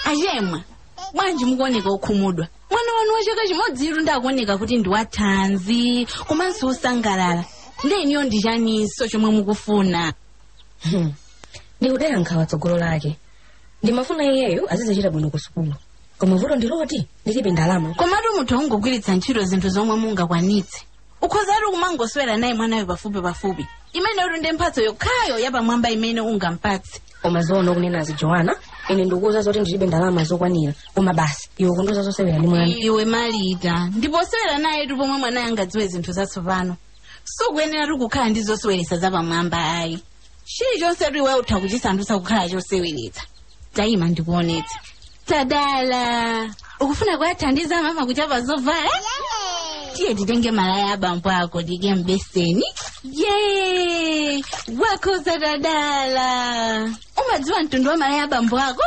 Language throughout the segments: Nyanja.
achemwa bwanji mukuoneka okhumudwa mwana wanu wa chaka chimodzitu ndakuoneka kuti ndi wathanzi komanso osangalala ndeniyo ndi chaniso chomwe mukufuna ndikudera nkhawa tsogolo lake ndimafuna iyeyo azizichita bwino ku sukulu koma vuto ndiloti ndilibe ndalama komatu munthu angogwiritsa ntchito zinthu zomwe mungakwanitse ukhozatu kumangoswera naye mwanayo pafupi pafupi imeneyo ndi mphatso yokhayo yapamwamba imene ungampatse koma zoona kunenazi joana ine ndikuuza zoti ndilibe ndalama zokwanira koma basi iwe kundoza zosewera ndi mwana iwe malita ndiposewera nayetu pomwe mwanayo angadziwe zinthu zatsopano sukuyeneratu kukhala ndi zoseweretsa zapamwamba ayi chilichonsetu iwe utha kuchisandutsa kukhala choseweretsa tayima ndikuonetse tadala ukufuna kuyathandiza mama kuchapa zovala tiye titenge malaya abambo ako tike mbeseni ye wakhoza tadala umadziwa mtundu wa malaya abambo ako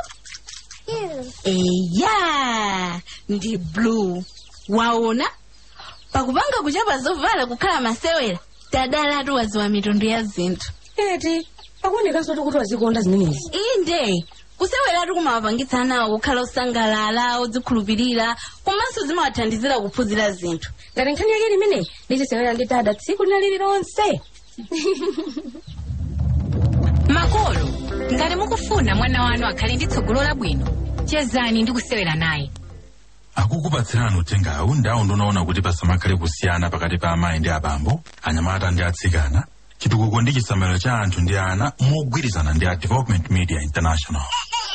eya ndi blue waona pakupanga kuchapa zovala kukhala masewera tadalatu waziwa mitundu ya zinthu eti akuonekanso kuti wazikonda zimenezi inde kuseweratu kumawapangitsa nawo kukhala osangalala odzikhulupirira komanso zimawathandizira kuphunzira zinthu ngati nkhani yake limene ndizisewera ndi dada tsiku lina lililonse makolo ngati mukufuna mwana wanu akhale ndi tsogolo labwino chezani ndi kusewera naye akukupatsirani uthengawu ndawo ndonaona kuti pasamakhale kusiyana pakati pa amayi ndi abambo anyamata ndi atsikana chitukuko ndi chisamaliro cha anthu ndi ana mogwirizana ndi a development media international